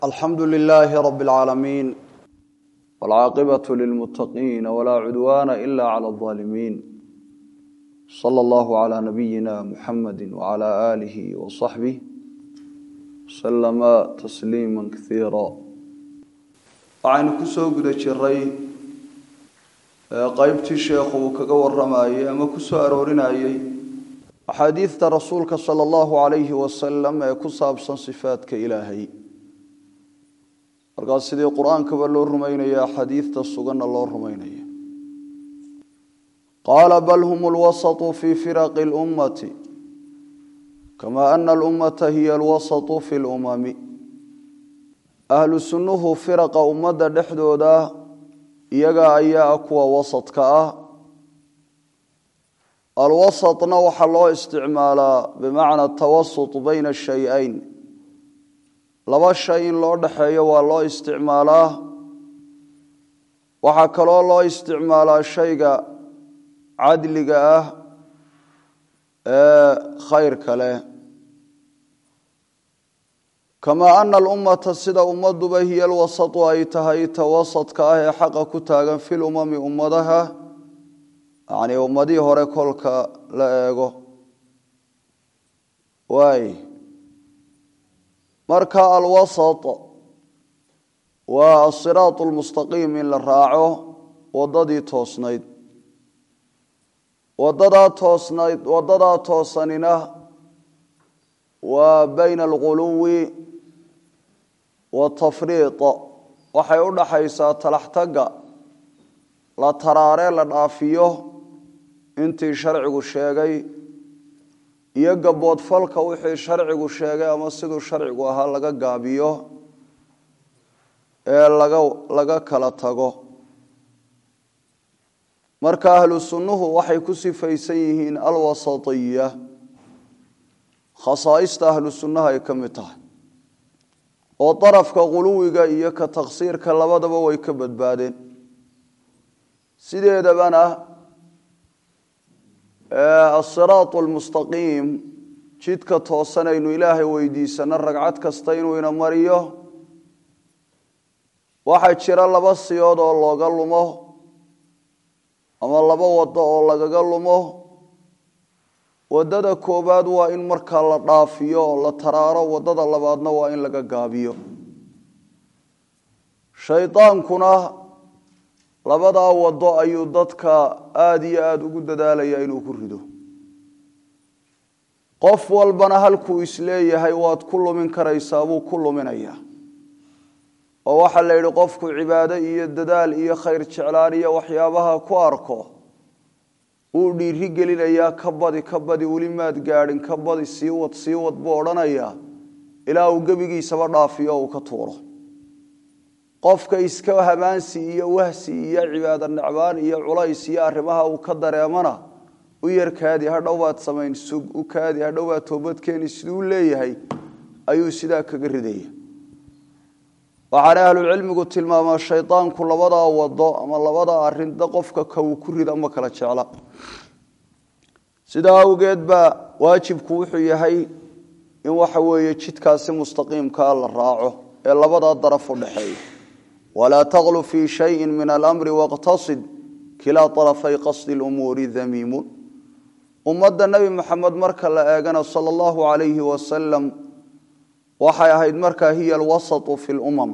alxamdu lilaahi rabi اlcaalamiin wاlcaaqibatu lilmutaqiina walaa cudwaana ila clى اظaalimiin sala allahu calaa nabiyina muxamadi wacala aalihi wasaxbih wasalama tasliima kasiira waxaynu ku soo guda jiray qeybtii sheekhu uu kaga waramayey ama ku soo aroorinayey axaadiidta rasuulka sala allahu calayhi wasalam ee ku saabsan sifaadka ilaahay markaas sidii qur-aankaba loo rumaynaya xadiidta suganna loo rumaynaya qaala bal hum lwasatu fii firaqi lummati kama ana alummata hiya alwasatu fi lumami ahlu sunnuhu firaqa ummadda dhexdooda iyaga ayaa kuwa wasadka ah alwasatna waxaa loo isticmaalaa bimacna tawasut bayna shay-ayn laba shay in loo dhexeeyo waa loo isticmaalaa waxaa kaloo loo isticmaalaa shayga cadliga ah ee khayrka leh kamaa ana alummata sida ummaduba hiya alwasatu ay tahay ta wasadka ah ee xaqa ku taagan fil umami ummadaha yacnii ummadihii hore kolka la eego waay marka alwasat waa asiraat lmustaqiim in la raaco wadadii toosnayd wadadaa toosnayd wadadaa toosanina waa bayna alghuluwi watafriid waxay u dhaxaysaa talaxtaga la taraaree la dhaafiyo intii sharcigu sheegay iyo gaboodfalka wixii sharcigu sheegay ama siduu sharcigu ahaa laga gaabiyo ee laga laga kala tago marka ahlu sunnuhu waxay ku sifaysan yihiin alwasatiya khasaaista ahlu sunnaha ay ka mid tahay oo darafka quluwiga iyo ka taksiirka labadaba way ka badbaadeen sideedabana asiraat almustaqiim jidka toosanaynu ilaahay weydiisano ragcad kasta inuu ina mariyo waxaa jira laba siyood oo looga lumo ama laba wado oo lagaga lumo wadada koobaad waa in markaa la dhaafiyo oo la taraaro wadada labaadna waa in laga gaabiyo shaydaankuna labadaa wado ayuu dadka aada iyo aada ugu dadaalaya inuu ku rido qof walbana halkuu isleeyahay waad ku lumin karaysaa buu ku luminayaa oo waxaa la yidhi qofku cibaado iyo dadaal iyo khayr jeclaan iyo waxyaabaha ku arko wuu dhiiri gelinayaa ka badi ka badi weli maad gaadhin ka badi sii wad sii wad buu odhanayaa ilaa uu gebigiisaba dhaafiyo uu ka tuuro qofka iska hamaansi iyo wahsi iyo cibaado necbaan iyo culays iyo arrimaha uu ka dareemana u yar kaadi hadhow baad samayn sug u kaadi hadhow baad toobadkeeni siduu leeyahay ayuu sidaa kaga ridaya waxaana ahlucilmigu tilmaamaa shaydaanku labadaa wado ama labadaa arinda qofka ka uu ku rida ma kala jecla sidaa awgeed baa waajibku wuxuu yahay in waxa weeye jidkaasi mustaqiimkaa la raaco ee labadaa daraf u dhexeeya walaa taqlu fii shayin min alamri waqtasid kilaa arafay qasdi lumuuri damiimun ummadda nebi moxamed marka la eegana sala allahu calayhi wasalam waxay ahayd markaa hiya alwasatu fi lumam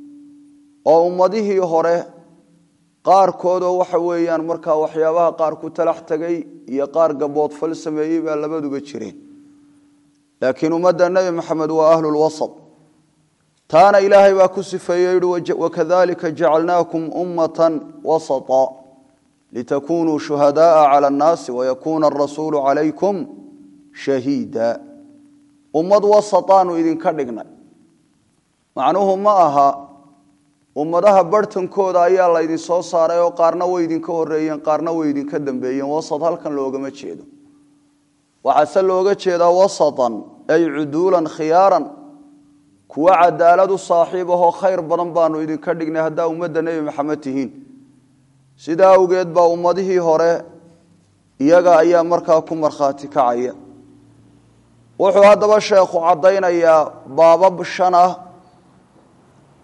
oo ummadihii hore qaarkoodoo waxa weeyaan markaa waxyaabaha qaar ku talax tegay iyo qaar gaboodfal sameeyey baa labaduba jireen laakiin ummadda nebi moxamed waa ahlulwasat taana ilaahay baa ku sifeeye yihi wakadalika jacalnaakum ummatan wasata litakunuu shuhadaaa cala annaasi wayakuuna arasuulu calaykum shahiida ummad wasataanu idinka dhignay macnuhu ma aha ummadaha barhtankooda ayaa laydin soo saaray oo qaarna way idinka horeeyeen qaarna way idinka dambeeyeen wasat halkan loogama jeedo waxaase looga jeedaa wasatan ay cuduulan khiyaaran kuwa cadaalad u saaxiib ahoo khayr badan baanu idinka dhignay haddaa ummadda nebi maxamed tihiin sidaa awgeed baa ummadihii hore iyaga ayaa markaa ku markhaati kacaya wuxuu haddaba sheekhu caddaynayaa baabab shan ah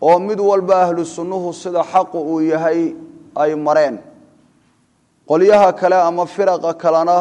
oo mid walba ahlu sunnuhu sida xaqu uu yahay ay mareen qolyaha kale ama firaqa kalena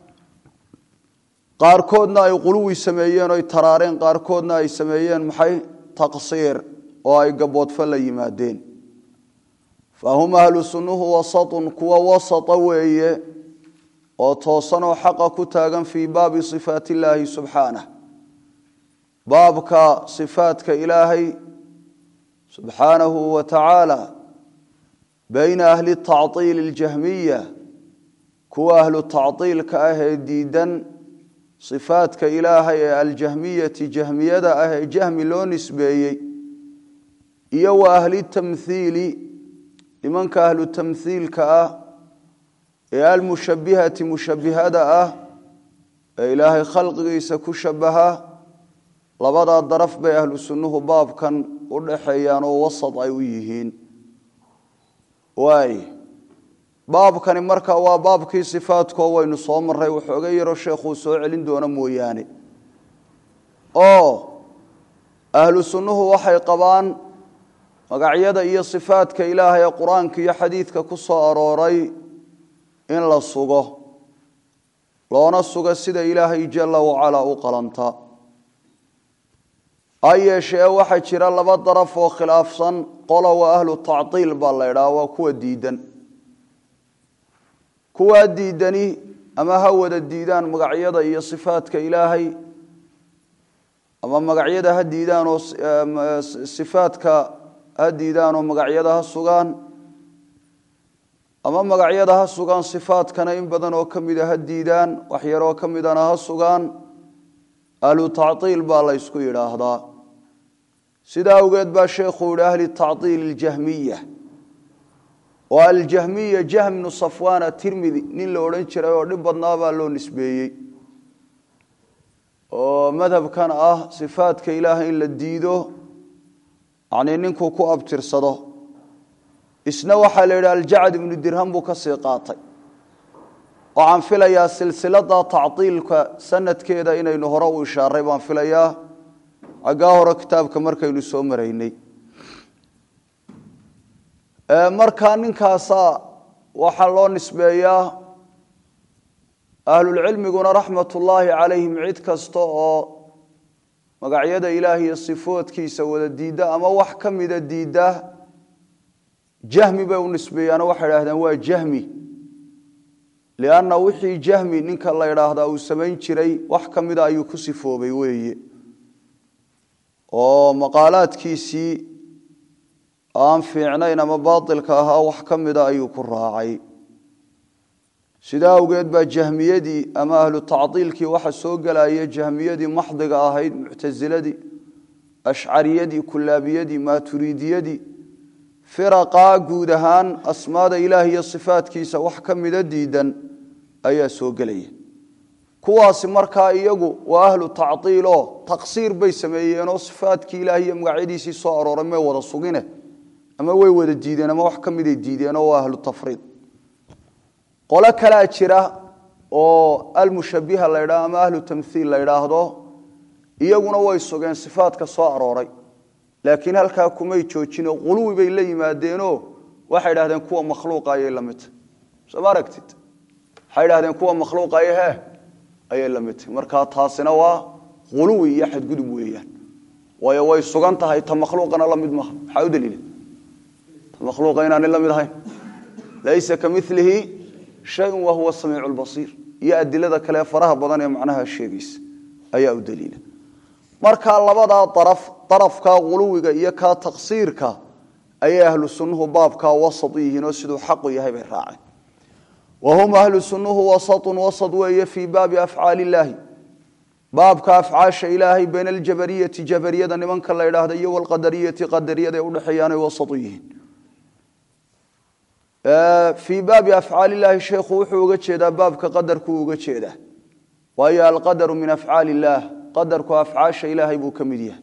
qaarkoodna ay quluwi sameeyeen oy taraareen qaarkoodna ay sameeyeen maxay taqsiir oo ay gaboodfo la yimaadeen fa hum ahlu sunnuhu wasatun kuwa wasata weeye oo toosanoo xaqa ku taagan fii baabi sifaat illaahi subxaanah baabka sifaadka ilaahay subxaanahu wa tacaala bayna ahli tactiili اljahmiya kuwa ahlu tactiilka ah ee diidan sifaadka ilaahay ee aljahmiyati jahmiyada ah ee jahmi loo nisbeeyey iyo wa ahli tamthiili nimanka ahlu tamthiilka ah ee almushabihati mushabihada ah ee ilaahay khalqigiisa ku shabaha labadaa daraf bay ahlu sunnuhu baabkan u dhaxeeyaan oo wasad ay u yihiin waay baabkani marka waa baabkii sifaadkoo waynu soo maray waxooga yaroo sheekhuu soo celin doono mooyaane oo ahlu sunnuhu waxay qabaan magacyada iyo sifaadka ilaahay ee qur-aanka iyo xadiidka ku soo arooray in la sugo loona sugo sida ilaahay jalla wacalaa u qalanta ha yeeshee waxaa jira laba daraf oo khilaafsan qola waa ahlu tactiil baa la ydhaha waa kuwa diidan kuwaa diidani ama ha wada diidaan magacyada iyo sifaadka ilaahay ama magacyada ha diidaan oo sifaadka ha diidaan oo magacyada ha sugaan ama magacyada ha sugaan sifaadkana in badan oo ka mida ha diidaan wax yaroo ka midana ha sugaan ahlu tactiil baa la ysku yidhaahdaa sidaa awgeed baa sheekhuu yihi ahli tactiil اljahmiya oo aljahmiya jahmnu safwana tirmidi nin la odhan jiray oo dhib badnaa baa loo nisbeeyey oo madhabkan ah sifaadka ilaahay in la diido yanii ninkuu ku abtirsado isna waxaa la yidhi aljacd ibnu dirham buu ka sii qaatay waxaan filayaa silsilada tactiilka sanadkeeda inaynu hore u ishaaray baan filayaa xaggaa hore kitaabka markaynu soo maraynay markaa ninkaasa waxaa loo nisbeeyaa ahlulcilmiguna raxmat ullaahi calayhim cid kasta oo magacyada ilaah iyo sifoodkiisa wada diidda ama wax ka mida diidda jahmi bay u nisbeeyaano waxay idhahdeen waa jahmi lianna wixii jahmi ninka la idhaahdaa uu samayn jiray wax ka mida ayuu ku sifoobay weeye oo maqaalaadkiisii aan fiicnayn ama baatilka ahaa wax ka mida ayuu ku raacay sidaa awgeed baa jahmiyadii ama ahlu tacdiilkii waxa soo gelaya jahmiyadii maxdiga ahayd muctasiladii ashcariyadii kulaabiyadii maaturiidiyadii firaqaa guud ahaan asmaada ilaah iyo sifaadkiisa wax ka mida diidan ayaa soo gelaya kuwaasi markaa iyagu waa ahlu tacdiiloo taqsiir bay sameeyeenoo sifaadkii ilaah iyo magacyadiisii soo arooray may wada sugine ama way wada diideen ama wax ka miday diideenoo waa ahlu tafriid qolo kalaa jira oo almushabiha la ydhaho ama ahlu tamhiil la ydhaahdo iyaguna way sugeen sifaadka soo arooray laakiin halkaa kumay joojino quluwi bay la yimaadeenoo waxay idhahdeen kuwa makhluuqa ayay la midtahy sooma aragtid waxay idhahdeen kuwa makhluuqa ay he ayay la midtahy markaa taasina waa quluwi iyo xadgudub weeyaan waayo way sugan tahay ta makhluuqana la mid maaha maxaa u daliila ta makhluuqa inaanay la mid ahayn laysa ka milihi shayun wa huwa samiicu lbasiir iyo adilada kale faraha badan ee macnaha sheegaysa ayaa u daliila markaa labadaa daraf darafkaa quluwiga iyo kaa taqsiirka ayay ahlu sunnuhu baabkaa wasat u yihiin oo siduu xaqu yahay bay raaceen wa hum ahlu sunnuhu wasatun wasat weeye fii baabi afcaali illaahi baabka afcaasha ilaahay bayna aljabariyati jabariyada nimanka la idhaahda iyo walqadariyati qadariyada ay udhexeeyaanay wasat u yihiin fii baabi afcaali illaahi sheekhu wuxuu uga jeedaa baabka qadarkuu uga jeedaa waayo alqadaru min afcaali illaah qadarku afcaasha ilaahay buu ka mid yahay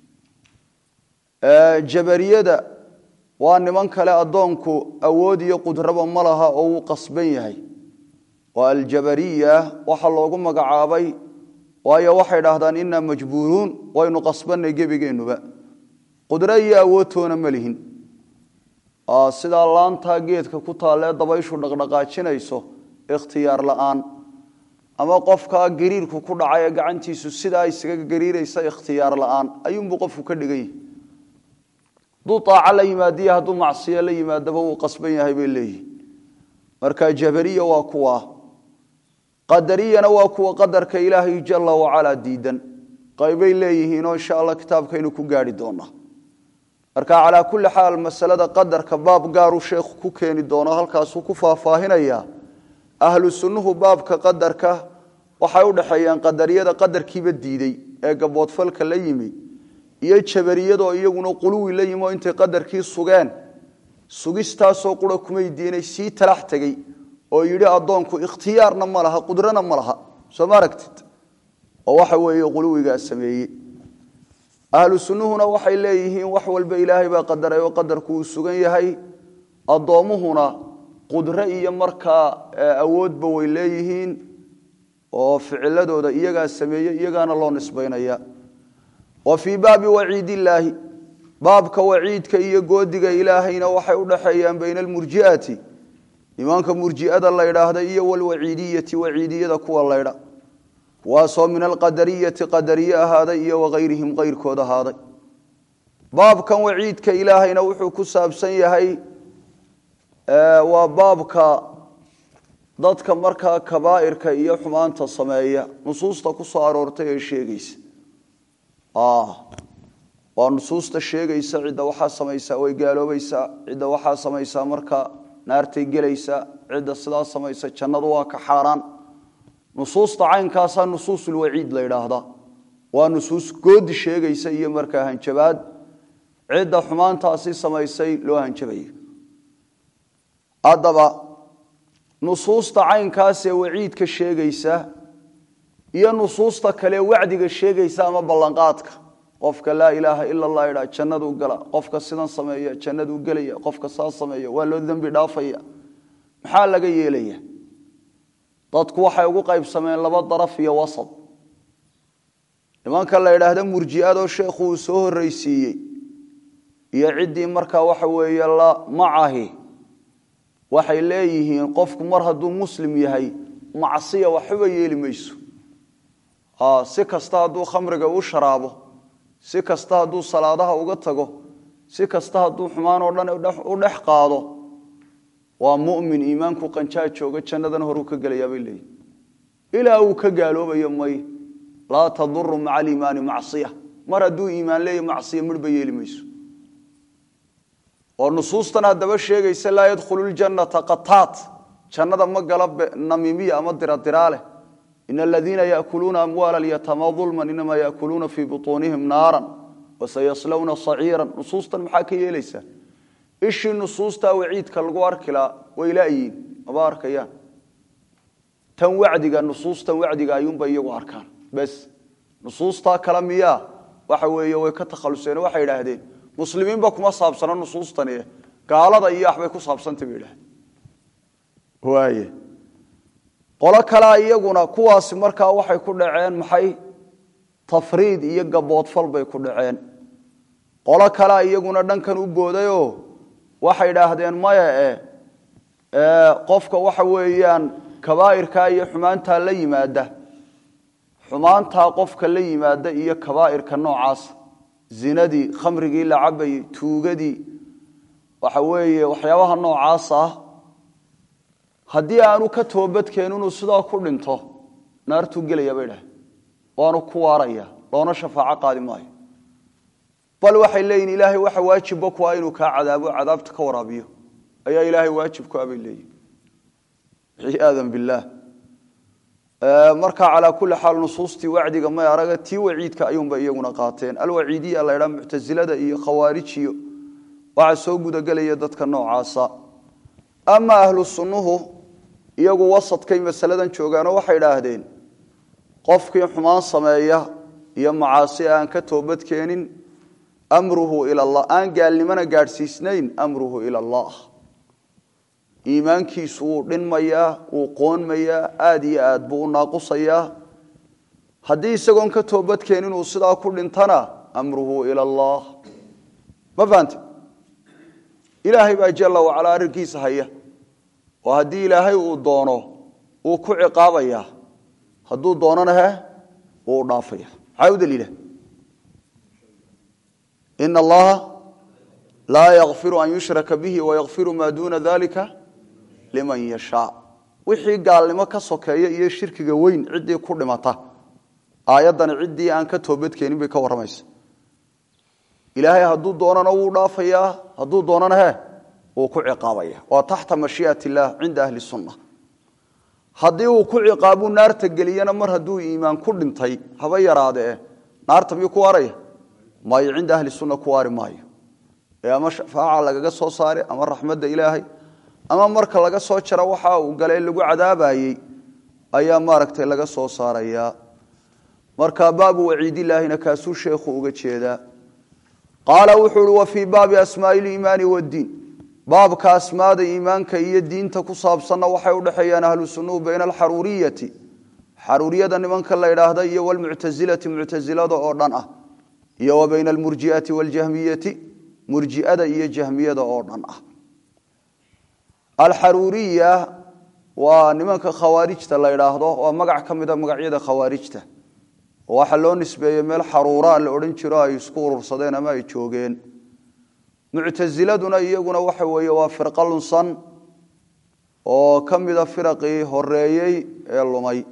jabariyada waa niman kale addoonku awood iyo qudraba ma laha oo wuu qasban yahay waa aljabariya waxa loogu magacaabay waayo waxay dhahdaan inaa majbuuruun waynu qasbanay gebigeennuba qudro iyo awoodtoona ma lihin sidaa laantaa geedka ku taalee dabayshu dhaqdhaqaajinayso ikhtiyaar la'aan ama qofkaa gariirku ku dhacay ee gacantiisu sidaa isaga gariiraysa ikhtiyaar la'aan ayuunbuu qofku ka dhigan yahay hadduu aaco la yimaadiyo hadduu macsiyo la yimaadaba wuu qasban yahay bay leeyihin marka jabariya waa kuwa qadariyana waa kuwa qadarka ilaahay jala wacalaa diidan qaybay leeyihiinoo insha allah kitaabkaynu ku gaari doonaa marka calaa kulli xaal masalada qadarka baab gaaruu sheekhu ku keeni doono halkaasuu ku faahfaahinaya ahlu sunnuhu baabka qadarka waxay u dhexeeyaan qadariyada qadarkiiba diiday ee gaboodfalka la yimi iyo jabariyadoo iyaguna quluwi la yimi oo intay qadarkii sugeen sugistaasoo qura kumay diinay sii talax tegey oo yidhi addoonku ikhtiyaarna ma laha qudrana ma laha soo ma aragtid oo waxa weeye quluwigaa sameeyey ahlu sunnuhuna waxay leeyihiin wax walba ilaahay baa qadaray oo qadarku uu sugan yahay addoommuhuna qudro iyo markaa awoodba way leeyihiin oo ficiladooda iyagaa sameeyey iyagaana loo nisbaynaya wa fii baabi waciid illaahi baabka waciidka iyo goodiga ilaahayna waxay u dhaxeeyaan bayna almurji'ati nimanka murji'ada la ydhaahda iyo walwaciidiyati waciidiyada kuwa laydha kuwaasoo min alqadariyati qadariye ahaaday iyo wakayrihim kayrkood ahaaday baabkan waciidka ilaahayna wuxuu ku saabsan yahay waa baabka dadka markaa kabaa'irka iyo xumaanta sameeya nusuusta ku soo aroortay ee sheegaysa waa nusuusta sheegaysa cidda waxaa samaysaa way gaaloobaysaa cidda waxaa samaysaa marka naartay gelaysaa cidda sidaa samaysa jannadu waa ka xaaraan nusuusta caynkaasaa nusuusulwaciid la yidhaahdaa waa nusuus goodi sheegaysa iyo markaa hanjabaad cidda xumaantaasi samaysay loo hanjabaya haddaba nusuusta caynkaasee waciidka sheegaysa iyo nusuusta kale wacdiga sheegaysa ama ballanqaadka qofka laa ilaaha ila allah idhaa jannaduu gala qofka sidan sameeya jannaduu gelaya qofka saa sameeya waa loo dembi dhaafaya maxaa laga yeelaya dadku waxay ugu qaybsameen laba daraf iyo wasad nimanka la yidhaahda murji'adoo sheekhu uu soo horreysiiyey iyo ciddii markaa waxa weeye la macahi waxay leeyihiin qofku mar hadduu muslim yahay macsiya waxba yeeli mayso si kasta hadduu khamriga u sharaabo si kasta hadduu salaadaha uga tago si kasta hadduu xumaan oo dhan u dhex qaado waa mumin iimaanku qanjaa jooga jannadana horuu ka gelayaa bay leeyihin ilaa uu ka gaaloobayo may laa taduru maca aliimaani macsiya mar hadduu iimaan leeya macsiya midhba yeeli mayso oo nusuustan haddaba sheegaysa laa yadkhulu ljannata qataat jannada ma gala namiimiya ama diradiraale in aladiina yaakuluuna amwaala alyatama ulman inamaa yaakuluuna fii butuunihim naaran wasayaslawna saciiran nusuustan maxaa ka yeelaysaa ishii nusuustaa waciidka lagu arkilaa way laayiin maba arkayaan tan wacdiga nusuustan wacdiga ayuunba iyagu arkaan bes nusuustaa kale miyaa waxa weeye way ka takhaluseen waxay idhaahdeen muslimiinba kuma saabsana nusuustani gaalada iyo waxbay ku saabsantay bay idhahdeen waaye qolo kalea iyaguna kuwaasi markaa waxay ku dhaceen maxay tafriid iyo gaboodfal bay ku dhaceen qolo kalea iyaguna dhankan u boodayoo waxay idhaahdeen maya e qofka waxa weeyaan kabaa'irkaa iyo xumaantaa la yimaada xumaantaa qofka la yimaada iyo kabaa'irka noocaas zinadii khamrigii la cabayey tuugadii waxa weeye waxyaabaha noocaas ah haddii aanu ka toobadkeen inuu sidaa ku dhinto naartuu gelaya bay dhahay waanu ku waaraya loona shafaaco qaadi maayo bal waxay leeyihin ilaahay waxa waajibba ku ah inuu kaa cadaabo cadaabta ka waraabiyo ayaa ilaahay waajib ku ah bay leeyihin ciyaadan billaah marka calaa kulli xaal nusuustii wacdiga may araga tii waciidka ayuunba iyaguna qaateen alwaciidiya la ydhaa muctasilada iyo khawaarijiyo waxaa soo gudagelaya dadka noocaasa ama ahlu sunnuhu iyagu wasadkay masaladan joogaanoo waxay idhaahdeen qofkii xumaan sameeya iyo macaasi aan ka toobadkeenin amruhu ila allah aan gaalnimona gaadhsiisnayn amruhu ila allah iimaankiisu wuu dhinmayaa wuu qoonmayaa aad iyo aad buu u naaqusayaa haddii isagoon ka toobadkeenin uu sidaa ku dhintana amruhu ila allah ma fahante ilaahay baa jalla wacalaa arrinkiisa haya oo haddii ilaahay uu doono uu ku ciqaabaya hadduu doonana he wuu dhaafaya maxaa u daliila ina allaha laa yakfiru an yushraka bihi wayakfiru maa duuna dalika liman yashaa wixii gaalnimo ka sokeeya iyo shirkiga weyn ciddii ku dhimata aayaddani ciddii aan ka toobadkeenin bay ka warramaysa ilaahay hadduu doonana wuu dhaafayaa hadduu doonana he wuu ku ciqaabaya waa taxta mashii'at illaah cinda ahli sunna haddii uu ku ciqaabuu naarta geliyana mar hadduu iimaan ku dhintay haba yaraadee naarta miyuu ku waaraya maayo cinda ahli sunna ku waari maayo ee ama shafaaca lagaga soo saare ama raxmadda ilaahay ama marka laga soo jara waxa uu galay lagu cadaabayey ayaa maaragtay laga soo saarayaa marka baabu waciidilaahina kaasuu sheekhu uga jeedaa qaala wuxuu uhi wa fii baabi asmaai liimaani waddiin baabka asmaada iimaanka iyo diinta ku saabsanna waxay udhexeeyaan ahlu sunnuhu bayna alxaruuriyati xaruuriyada nimanka la idhaahda iyo walmuctasilati muctasilada oo dhan ah iyo wa bayna almurjiati waljahmiyati murjiada iyo jahmiyada oo dhan ah alxaruuriya waa nimanka khawaarijta la idhaahdo waa magac ka mida magacyada khawaarijta waxaa loo nisbeeyey meel xaruuraa la odhan jiro ay isku urursadeen ama ay joogeen muctasiladuna iyaguna waxa weeye waa firqa lunsan oo ka mida firaqii horeeyey ee lumay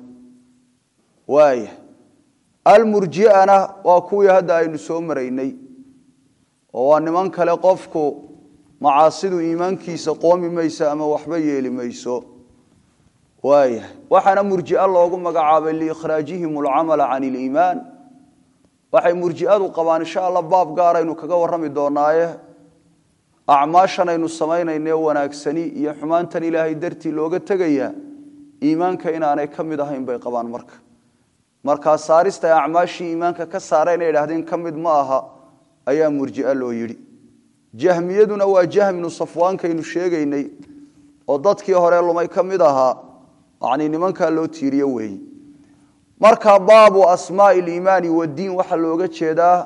waaya almurjiana waa kuwii hadda aynu soo maraynay oo waa niman kale qofku macaasidu iimaankiisa qoomi mayso ama waxba yeeli mayso waaya waxaana murjia loogu magacaabay liikhraajihim alcamala can iliimaan waxay murjiadu qabaan insha alla baab gaaraynu kaga warrami doonaaye acmaashan aynu samaynayne wanaagsani iyo xumaantan ilaahay dartii looga tegayaa iimaanka inaanay ka mid ahayn bay qabaan marka markaa saarista ay acmaashii iimaanka ka saareen ay idhahdeen ka mid ma aha ayaa murjia loo yidhi jahmiyaduna waa jahminu safwaankaynu sheegaynay oo dadkii hore lumay ka mid ahaa yani nimankaa loo tiiriyo weeyi marka baabu asmaai liimaani wadiin waxaa looga jeedaa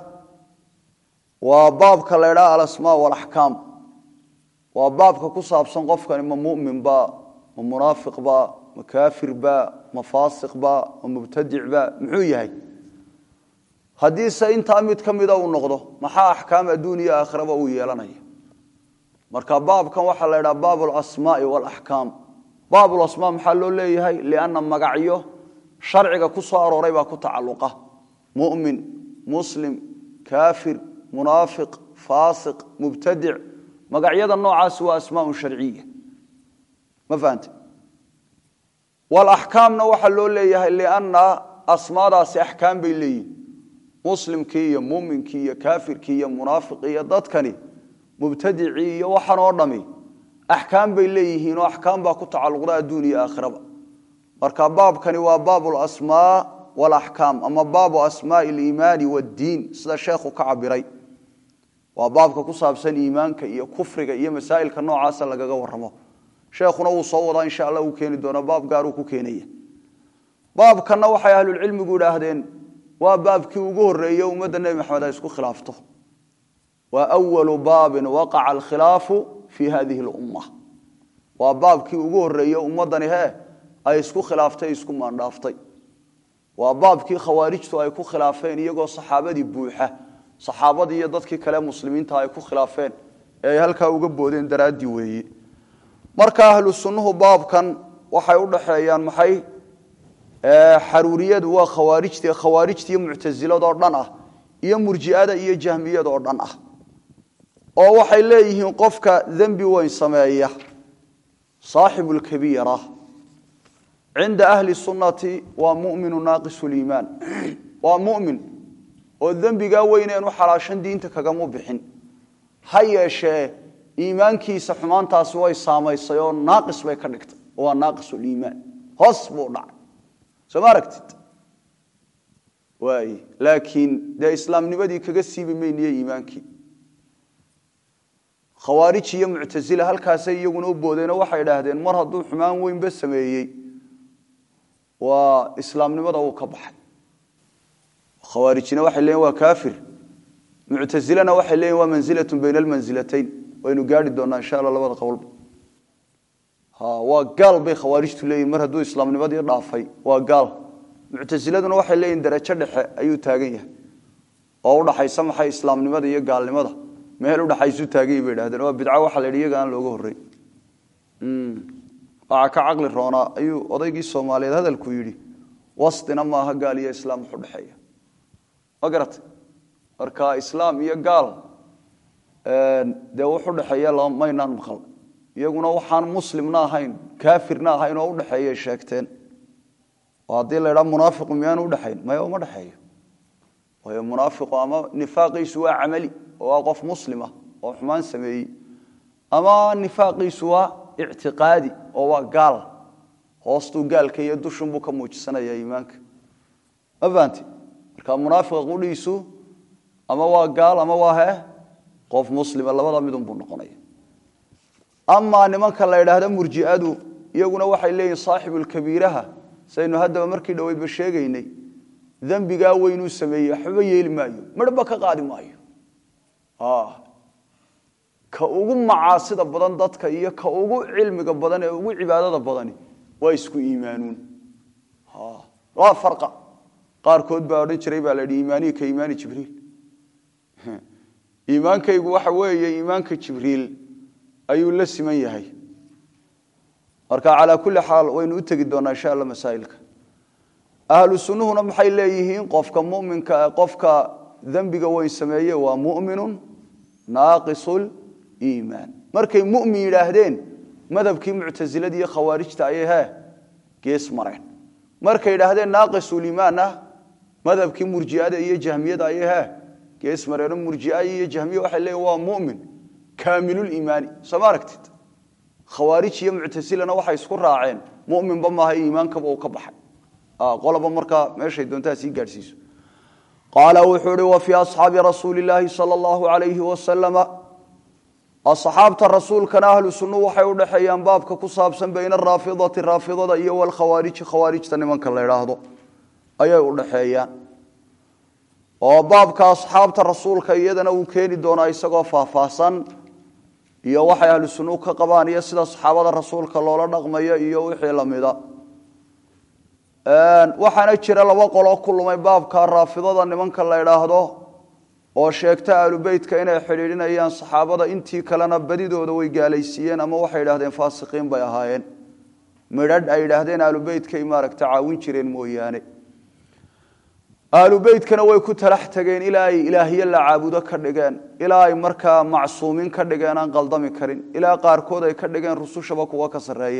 waa baabka la ydhaha alasmaa walaxkaam waa baabka ku saabsan qofkani ma muminba ma munaafiqba ma kaafirba ma faasiqba ma mubtadicba muxuu yahay haddiise intaa mid ka mida uu noqdo maxaa axkaam adduun iyo aakhiraba uu yeelanaya marka baabkan waxaa la ydhaha baab alasmaai walaxkaam baabulasmaa maxaa loo leeyahay lianna magacyo sharciga ku soo arooray baa ku tacalluqa mumin muslim kaafir munaafiq faasiq mubtadic magacyada noocaasi waa asmaaun sharciya ma fahante walaxkaamna waxaa loo leeyahay lianna asmaadaasi axkaam bay leeyihin muslimkii iyo muminkii iyo kaafirkii iyo munaafiqii iyo dadkani mubtadicii iyo waxan oo dhami axkaam bay leeyihiin oo axkaam baa ku tacalluqda adduun iyo aakhiraba marka baabkani waa baabu lasmaa walaxkaam ama baabu asmaai aliimaani waddiin sida sheekhu ka cabiray waa baabka ku saabsan iimaanka iyo kufriga iyo masaa'ilka noocaasa lagaga warramo sheekhuna wuu soo wadaa insha allah uu keeni doona baab gaaruu ku keenaya baabkanna waxay ahlulcilmigu idhaahdeen waa baabkii ugu horreeye ummadda nebi maxamed ay isku khilaafto waa awalu baabin waqaca alkhilaafu fi hadihi lumma waa baabkii ugu horreeye ummaddani hee ay isku khilaaftay isku maandhaaftay waa baabkii khawaarijtu ay ku khilaafeen iyagoo saxaabadii buuxa saxaabadii iyo dadkii kale muslimiinta ay ku khilaafeen ee ay halkaa uga boodeen daraaddii weeye marka ahlu sunnuhu baabkan waxay u dhaxeeyaan maxay xaruuriyadu waa khawaarijti khawaarijtiiyo muctasiladoo dhan ah iyo murji'ada iyo jahmiyadoo dhan ah oo waxay leeyihiin qofka dembi weyn sameeya saaxibu lkabiira cinda ahli sunnati waa muminu naaqisu liimaan waa mumin oo dembigaa weyneenu xalaashan diinta kagamu bixin ha yeeshee iimaankiisa xumaantaasi way saamaysay oo naaqis bay ka dhigtay waa naaqisuliimaan hoos buu dhacay soo ma aragtid waay laakiin dee islaamnimadii kaga siibi mayniyo iimaankii khawaarij iyo muctasila halkaasay iyaguna u boodeenoo waxay idhaahdeen mar hadduu xumaan weynba sameeyey waa islaamnimada uu ka baxay khawaarijina waxay leeyiin waa kaafir muctasilena waxay leeyihin waa manzilatun bayna almansilatayn waynu gaari doonaa insha alla labada qowlba waa gaal bay khawaarijtu leeyihin mar hadduu islaamnimadii dhaafay waa gaal muctasiladuna waxay leeyihin darajo dhexe ayuu taagan yahay oo udhaxaysa maxay islaamnimada iyo gaalnimada meel udhaxaysu taagany bay idhahdeen waa bidco waxa la yidhi iyaga aan looga horrey waxaa ka caqli roonaa ayuu odaygii soomaaliyeed hadalku yidhi wastina maaha gaal iyo islaam wax udhexeeya ma garatay marka islaam iyo gaal dee wax udhexeeya maynaan maqal iyaguna waxaan muslimna ahayn kaafirna ahayn oo udhexeeyay sheegteen oo haddii la idhaa munaafiqu miyaanu udhexayn maya uma dhexeeyo waayo munaafiqu ama nifaaqiisu waa camali oo waa qof muslima oo xumaan sameeyey ama nifaaqiisu waa ictiqaadi oo waa gaal hoostuu gaalka iyo dushunbuu ka muujisanaya iimaanka ma fahanti marka munaafiqa qudhiisu ama waa gaal ama waa he qof muslima labada midunbuu noqonaya amaa nimanka la idhaahda murji'adu iyaguna waxay leeyihin saaxibulkabiiraha saynu haddaba markii dhoweydba sheegaynay dembigaa weynuu sameeyey waxbaba yeeli maayo midhba ka qaadi maayo ka ugu macaasida badan dadka iyo ka ugu cilmiga badan ee ugu cibaadada badani waa isku iimaanuun waa farqa qaarkood baa odhan jiray baa la yidhi iimaanihi ka iimaani jibriil iimaankaygu waxa weeye iimaanka jibriil ayuu la siman yahay marka calaa kulli xaal waynu u tegi doonaa insha alla masaa'ilka ahlu sunnuhuna maxay leeyihiin qofka muminka qofka dembiga weyn sameeye waa mu'minun naaqisul iimaan markay mu'min yidhaahdeen madhabkii muctasilada iyo khawaarijta ayay he gees mareen markay yidhaahdeen naaqisul iimaanna madhabkii murji'ada iyo jahmiyada ayay he gees mareeno murji'a iyo jahmiya waxay leeyihin waa mu'min kaamiluliimaani soo ma aragtid khawaarij iyo muctasilana waxay isku raaceen muminba maaha iimaankaba uu ka baxay qolaba markaa meeshay doontaa sii gaadhsiiso qaala wuxuu ihi wa fii asxaabi rasuuli illaahi sala allahu alayhi wasalama asxaabta rasuulkana ahlu sunnu waxay u dhexeeyaan baabka ku saabsan bayna araafidati raafidada iyo walkhawaariji khawaarijta nimanka la idhaahdo ayay u dhexeeyaan oo baabka asxaabta rasuulka iyadana uu keeni doonaa isagoo faahfaahsan iyo waxay ahlu sunnuhu ka qabaan iyo sida saxaabada rasuulka loola dhaqmayo iyo wixii lamida waxaana jira laba qoloo ku lumay baabka raafidada nimanka la idhaahdo oo sheegta aalubeytka inay xidhiidhinayaan saxaabada intii kalena badidooda way gaalaysiiyeen ama waxay idhahdeen faasiqiin bay ahaayeen midhadh ay idhaahdeen aalubeytkay maaragta caawin jireen mooyaane aalubeytkana way ku talax tageen ilaa ay ilaahye la caabudo ka dhigeen ilaa ay markaa macsuumiin ka dhigeen aan qaldami karin ilaa qaarkood ay ka dhigeen rusushaba kuwa ka sarreeye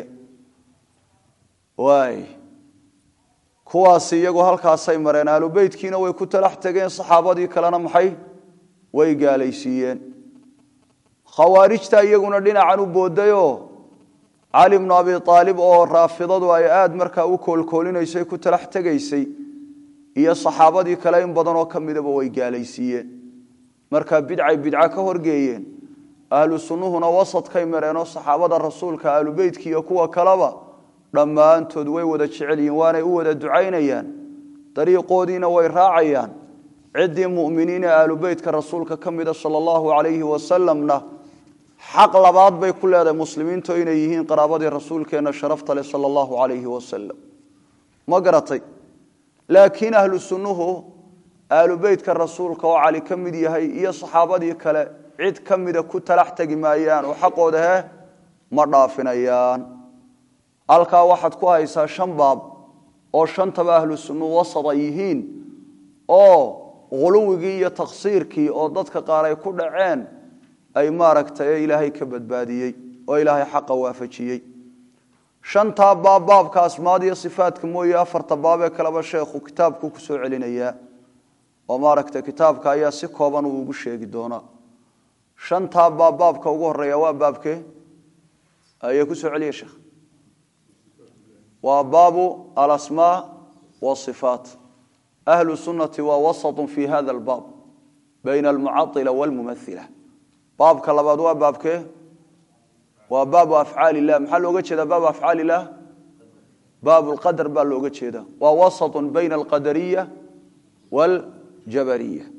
waay kuwaasi iyagu halkaasay mareen aalubeytkiina way ku talax tageen saxaabadii kalena maxay way gaalaysiiyeen khawaarijta iyaguna dhinacan u boodayoo cali bnu abi aalib oo raafidadu ay aada markaa u koolkoolinaysay ku talax tegaysay iyo saxaabadii kale in badanoo ka midaba way gaalaysiiyeen markaa bidcay bidca ka horgeeyeen ahlu sunnuhuna wasadkay mareenoo saxaabada rasuulka aalubeytka iyo kuwa kaleba dhammaantood way wada jecel yihiin waanay u wada ducaynayaan dariiqoodiina way raacayaan ciddii mu'miniine aalubeytka rasuulka ka mida sala allahu calayhi wasalamna xaq labaad bay ku leedahay muslimiintu inay yihiin qaraabadii rasuulkeenna sharafta leh sala allahu calayhi wasalam ma garatay laakiin ahlu sunnuhu aalubeytka rasuulka oo cali ka mid yahay iyo saxaabadii kale cid ka mida ku talax tegi maayaan oo xaqooda heh ma dhaafinayaan halkaa waxaad ku haysaa shan baab oo shantaba ahlu sunnuhu wasad ay yihiin oo khuluwigii iyo taksiirkii oo dadka qaar ay ku dhaceen ay maaragtay ilaahay ka badbaadiyey oo ilaahay xaqa waafajiyey shantaa baab baabka asmaad iyo sifaadka mooye afarta baabee kaleba sheekhu kitaabku ku soo celinayaa oo maaragtay kitaabka ayaa si kooban uu ugu sheegi doonaa shantaa baab baabka ugu horeeya waa baabkee ayay ku soo celiya sheekh waa baabu alasmaa wasifaat ahlu sunnati waa wasatun fi hada albaab bayna almucaila walmumaila baabka labaad waa baabkee waa baabu afcaal illah maxaa looga jeedaa baabu afcaal illah baabu lqadar baa looga jeedaa waa wasatun bayna alqadariya waljabariya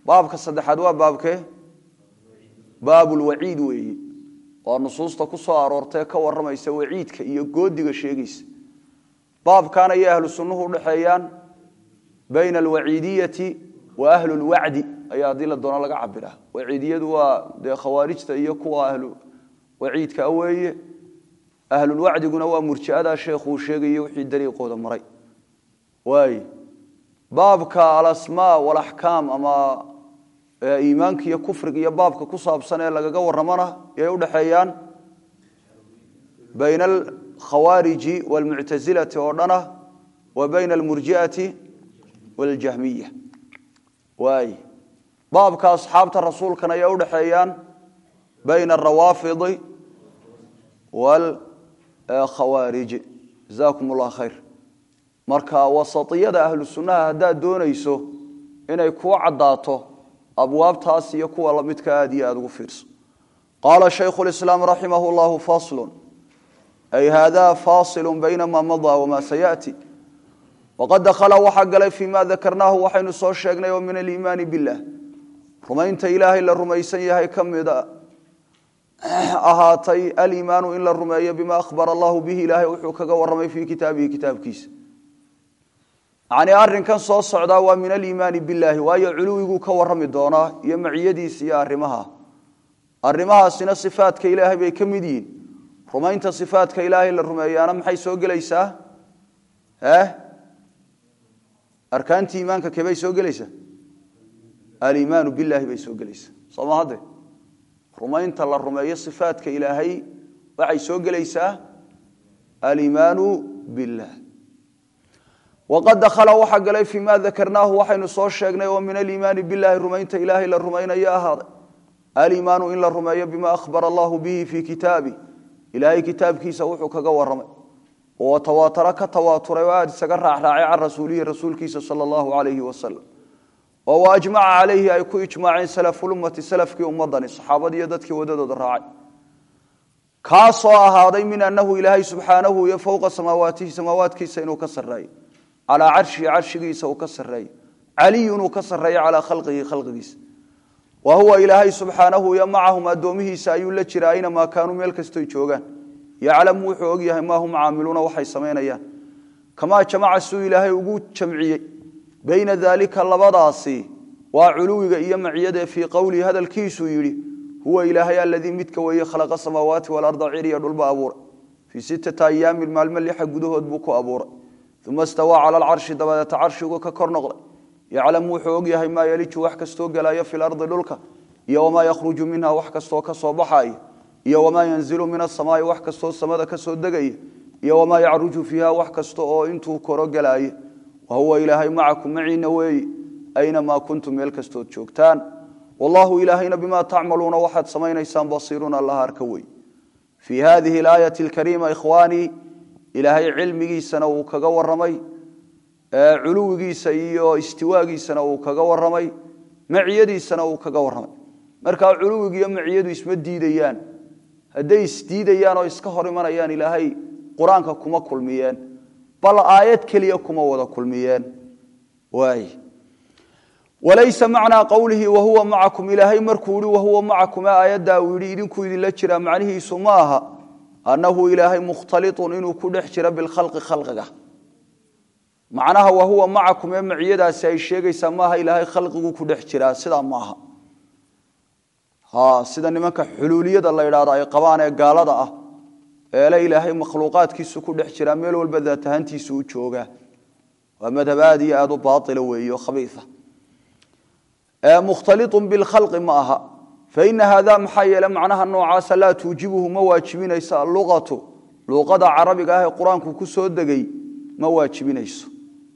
baabka saddexaad waa baabkee baabulwaciid weeye waa nusuusta ku soo aroortae ka warramaysa waciidka iyo goodiga sheegaysa baabkan ayay ahlu sunnuhu udhaxeeyaan bayna alwaciidiyati wa ahlu lwacdi ayaa haddii la doono laga cabira waciidiyadu waa dee khawaarijta iyo kuwa ahlu waciidka weeye ahlulwacdiguna waa murji'adaa sheekhuu sheegayo wixii dariiqooda maray waay baabka alasmaa walaxkaam ama iimaanka iyo kufriga iyo baabka ku saabsan ee lagaga warramana yay udhaxeeyaan bayna alkhawaariji waalmuctasilati oo dhana wa bayna almurji'ati waljahmiya waay baabka asxaabta rasuulkan ayay udhaxeeyaan bayna alrawaafidi waalkhawaariji jazakum allah khayr marka wasatiyada ahlu sunnaha haddaad doonayso inay kuu caddaato abwaabtaas iyo kuwa lamidka aad iyo aada ugu fiirso qaala shaykhu lislaam raximah llahu faslun ay hada fasilu bayna ma madaa wama sayaati waqad dakhala waxaa galay fii ma dakarnaahu waxaynu soo sheegnay oo min aliimaani billah rumaynta ilaahay la rumaysan yahay ka mida ahaatay aliimaanu in la rumeeyo bima ahbara allahu bihi ilaahay wuxuu kaga warramay fii kitaabihi kitaabkiisa yacnii arrinkan soo socdaa waa min aliimaani billaahi waayo culuwiguu ka warrami doonaa iyo maciyadiisa iyo arrimaha arrimahaasina sifaadka ilaahay bay ka mid yihiin rumaynta sifaadka ilaahay la rumeeyaana maxay soo gelaysaa eh arkaantii iimaanka kebay soo gelaysaa aliimaanu billaahi bay soo gelaysaa soo ma hadde rumaynta la rumeeyo sifaadka ilaahay waxay soo gelaysaa aliimaanu billah waqad dakhala waxaa galay fii ma dakarnaahu waxaynu soo sheegnay oo min aliimaani billahi rumaynta ilaahay la rumaynayo ahaaday aliimaanu in la rumeeyo bima ahbara allahu bihi fii kitaabi ilaahay kitaabkiisa wuxuu kaga warramay oo tawaataro ka tawaaturay oo aada isaga raacraacay can rasuulihi rasuulkiisa sala allahu calayhi wasalam oo wa ajmaca calayhi ay ku ijmaaceen salafulummati salafkii ummadani saxaabadii iyo dadkii wadadooda raacay kaasoo ahaaday min annahu ilaahay subxaanahu iyo fowqa samaawaatihi samaawaadkiisa inuu ka sarreeyo calaa carshihi carshigiisa uu ka sarreeyo caliyun uu ka sarreeyo calaa khalqihi khalqigiisa wa huwa ilaahay subxaanahu iyo macahum addoomihiisa ayuu la jira aynamaa kaanuu meel kastoy joogaan yaclamu wuxuu og yahay maa hum caamiluuna waxay samaynayaan kamaa jamaca suu ilaahay ugu jamciyey bayna daalika labadaasi waa culuwiga iyo maciyadee fii qowlihi hadalkiisuu yidhi huwa ilaahay aladii midka weeye khalaqa samaawaati walarda ciriya dhulba abuuray fii sittata ayaamin maalmo lixa gudahood buu ku abuuray uma stawaa cala alcarshi dabadeeta carshigu ka kor noqday yaclamu wuxuu og yahay maa yaliju wax kastoo gelaayo fi lardi dhulka iyo wamaa yakhruju minha wax kastoo ka soo baxaaya iyo wamaa yanzilu min asamaai wax kastoo samada ka soo degaya iyo wamaa yacruju fiiha wax kasta oo intuu koro gelaaye wa huwa ilaahay macakum maciina weeyi aynamaa kuntum meel kastood joogtaan wallahu ilaahayna bimaa tacmaluuna waxaad samaynaysaan basiirun allaha arka wey fii hadihi alaayati alkariima ikhwaanii ilaahay cilmigiisana uu kaga warramay culuwigiisa iyo istiwaagiisana uu kaga warramay maciyadiisana uu kaga warramay markaa culuwiga iyo maciyadu isma diidayaan hadday isdiidayaan oo iska hor imanayaan ilaahay qur-aanka kuma kulmiyeen bal aayad keliya kuma wada kulmiyeen waay walaysa macnaa qowlihi wahuwa macakum ilaahay markuu yihi wahuwa macakum ee aayaddaa uu yidhi idinkuu idinla jiraa macnihiisu ma aha annahu ilaahay mukhtaliطun inuu ku dhex jiro bilkhalqi khalqiga macnaha wahuwa macakum ee maciyadaasi ay sheegaysaa maaha ilaahay khalqigu ku dhex jiraa sidaa maaha sida nimanka xuluuliyada la idhaahdo ay qabaan ee gaalada ah eele ilaahay makhluuqaadkiisu ku dhex jiraa meel walba daat ahaantiisu u joogaa waa madhab aad iyo aad u baaila weeye oo khabiia mukhtaliطun bilkhalqi ma aha faina hada maxaa yeele macnaha noocaasa laa tuujibuhu ma waajibinayso alluqatu luuqada carabiga ah ee qur-aanku ku soo degay ma waajibinayso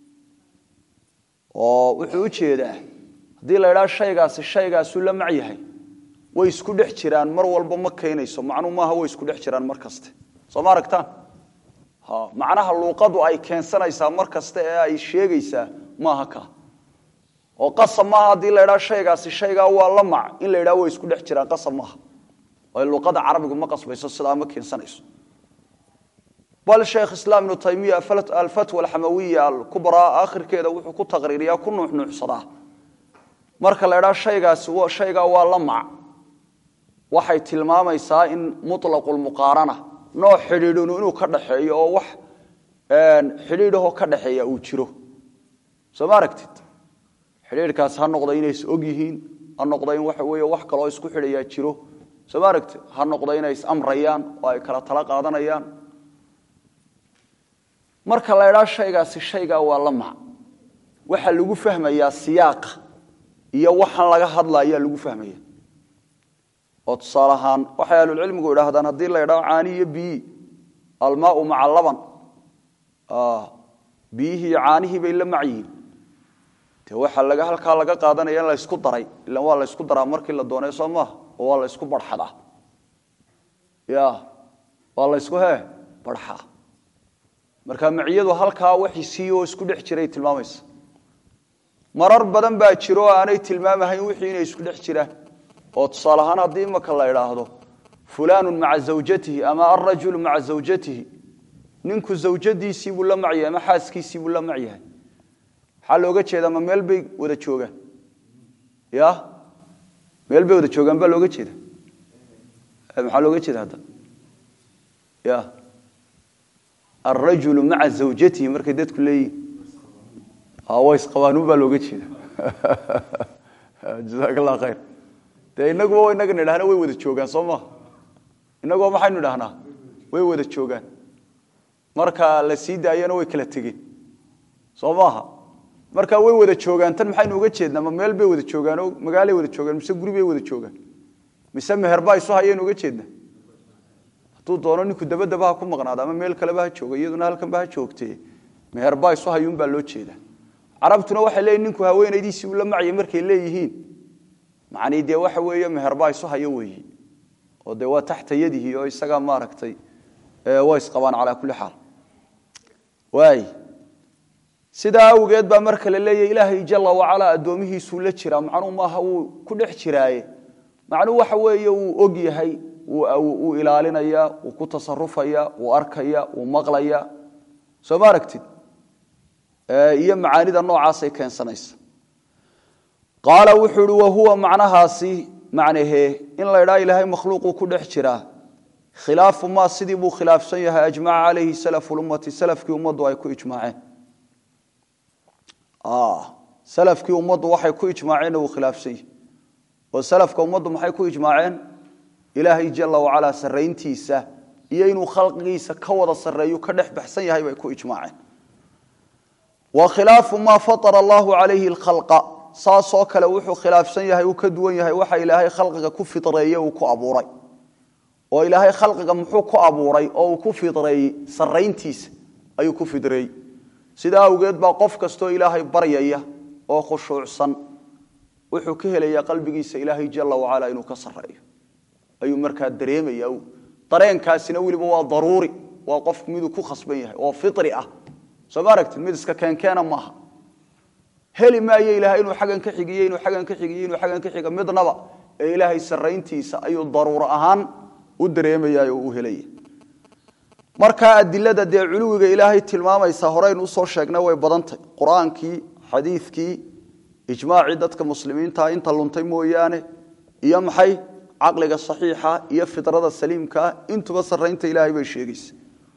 oo wuxuu u jeedaa haddii la idhaha shaygaasi shaygaasuu la mac yahay way isku dhex jiraan mar walba ma keenayso macnuu maaha way isku dhex jiraan mar kaste soo ma aragtaan macnaha luuqadu ay keensanaysaa mar kaste ee ay sheegaysaa maaha ka oo qasab maaha haddii la idhaha shaygaasi shaygaa waa la mac in la idhaha way isku dhex jiraan qasab maaha oo luuqada carabigu ma qasbayso sidaa ma keensanayso bal sheekh islaam ibnu taymiya alfatwa alxamawiya alkubraa akhirkeeda wuxuu ku taqriiriyaa ku nuuxnuuxsadaa marka la idhaa shaygaasi shaygaa waa la mac waxay tilmaamaysaa in muطlaqulmuqaarana nooc xidhiidhinu inuu ka dhaxeeyo oo wax xidhiidhahoo ka dhaxeeya uu jiro soo ma aragtid xidhiidhkaas ha noqda inay is og yihiin ha noqda in waxa weeye wax kaloo isku xidhayaa jiro soo ma aragtid ha noqda inay is-amrayaan oo ay kala tala qaadanayaan marka la idhaa shaygaasi shaygaa waa la mac waxaa lagu fahmayaa siyaaqa iyo waxaan laga hadla ayaa lagu fahmaya oo tusaale ahaan waxay ahlulcilmigu idhaahdaan haddii la idhaho caani iyo biyi almaau maca laban biyihii iyo caanihii bay la mac yihiin de waxaa laga halkaa laga qaadanaya in la ysku daray ilan waa la ysku daraa markii la doonay soo maaha oo waa la ysku barxadaa ya waa la ysku he barxaa marka maciyadu halkaa waxi sii oo isku dhex jiray tilmaamaysa marar badan baa jiro oo aanay tilmaamahayn wixii inay isku dhex jiraan oo tusaale ahaan haddii imaka la idhaahdo fulaanu maca zawjatihi ama alrajulu maca zawjatihi ninku zawjadiisii buu la macyahay ama xaaskiisii buu la macyahay maxaa looga jeedaa ma meel bay wada joogaan ya meel bay wada joogaan baa looga jeeda maxaa looga jeeda hadda ya alrajulu maca zawjatihi markay dadku leeyihin waysqabaanuun baa looga jeeda jazaak allah khayr dee inaguba inaga nidhahna way wada joogaan soo maha inaguba maxaynu idhahnaa way wada joogaan marka la sii daayana way kala tegeen soo maaha marka way wada joogaan tan maxaynu uga jeednaa ma meel bay wada joogaan oo magaalay wada joogaan mise guri bay wada joogaan mise meherbaa isu hayaynu uga jeednaa hadduu doono ninku dabadaba ha ku maqnaada ama meel kaleba ha jooga iyaduna halkanba ha joogtee meherbaa isu hayuun baa loo jeedaa carabtuna waxay leeyihin ninku haweenaydiisii uu la macya markay leeyihiin macnii dee waxa weeye meherbaa isu hayo weeyi oo dee waa taxta yadihi oo isagaa maaragtay waa isqabaan calaa kulli xaal waay sidaa awgeed baa marka la leeyahy ilaahay jala wacalaa addoomihiisuu la jiraa macnuu maaha wuu ku dhex jiraaye macnuu waxa weeye wuu og yahay wuu ilaalinaya wuu ku tasarufaya wuu arkaya wuu maqlaya soo ma aragtid iyo macaanida noocaasay keensanaysa qaala wuxuu ihi wahuwa macnahaasi macnahee in la idhaa ilaahay makhluuquu ku dhex jiraa khilaafu maa sidii buu khilaafsan yahay ajmaca calayhi salafu lummati salafkii ummaddu ay ku ijmaaceen salafkii ummaddu waxay ku ijmaaceenna wuu khilaafsan yahay oo salafka ummaddu maxay ku ijmaaceen ilaahay jala wacalaa sarrayntiisa iyo inuu khalqigiisa ka wada sarreeyu ka dhex baxsan yahay bay ku ijmaaceen wa khilaafu maa fatara allahu calayhi alkhalqa saasoo kale wuxuu khilaafsan yahay uu ka duwan yahay waxa ilaahay khalqiga ku fitreeye uu ku abuuray oo ilaahay khalqiga muxuu ku abuuray oo uu ku fidreeyey sarrayntiisa ayuu ku fidreeyey sidaa awgeed baa qof kastoo ilaahay baryaya oo khushuucsan wuxuu ka helaya qalbigiisa ilaahay jala wacala inuu ka sarreeyo ayuu markaa dareemaya dareenkaasina weliba waa daruuri waa qof miduu ku khasban yahay oo firi ah soo ma aragtid mid iska keenkeena maaha heli maayo ilaahay inuu xaggan ka xigiyo inuu xaggan ka xigiyo inuu xaggan ka xiga midnaba ee ilaahay sarrayntiisa ayuu daruuro ahaan u dareemaya oo u helaya markaa adilada dee culuwiga ilaahay tilmaamaysa horeynu usoo sheegnay way badantay qur-aankii xadiidkii ijmaacii dadka muslimiintaa inta luntay mooyaane iyo maxay caqliga saxiixa iyo fidrada saliimkaa intuba sarraynta ilaahay bay sheegaysa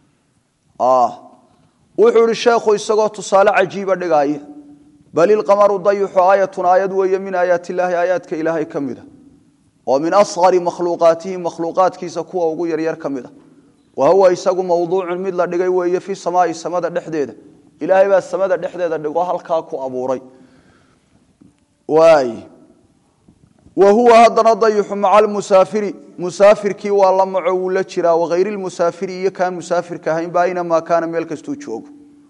wuxuu ihi sheekhu isagoo tusaale cajiiba dhigaaya bal ilqamaru dayuxu aayatun aayad weeye min aayaat illaahi aayaadka ilaahay ka mida oo min asqari makhluuqaatihi makhluuqaadkiisa kuwa ugu yaryar ka mida wa huwa isagu mawduucun mid la dhigay weeye fi samaai samada dhexdeeda ilaahay baa samada dhexdeeda dhigo halkaa ku abuuray waay wa huwa haddana dayuxu maca almusaafiri musaafirkii waa la maco wuu la jiraa wakayri lmusaafiri iyo kaan musaafirka ahaynba aynamaa kaana meel kastuu joogo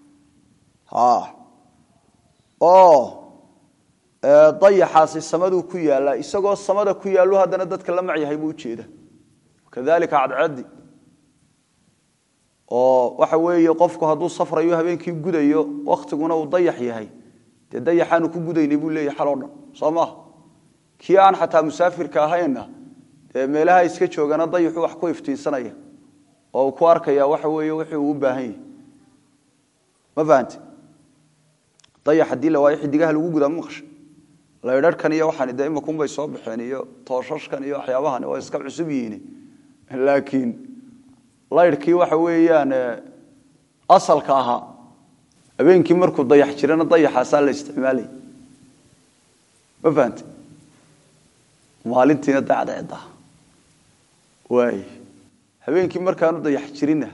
oo dayaxaasi samaduu ku yaallaa isagoo samada ku yaallu haddana dadka la macyahay buu ujeeda kadalika cadcadi oo waxa weeye qofku hadduu safrayo habeenkii gudayo waktiguna uu dayax yahay dee dayaxaanu ku gudaynay buu leeyahy xaloo dhan soo maha kii aan xataa musaafirka ahaynna dee meelaha iska joogana dayaxu wax ku iftiinsanaya oo uu ku arkaya waxa weeye wixii uu u baahan yahay ma fahante dayax haddii la waayo xidigaha lagu gudaa ma maqasha laydharhkan iyo waxaan de imakunbay soo baxeen iyo tooshashkan iyo waxyaabahan waa iska cusub yihiin laakiin laydhkii waxa weeyaan asalka ahaa habeenkii markuu dayax jirana dayaxaasaa la isticmaalay ma fahante maalintiina dacdeeda waay habeenkii markaanu dayax jirina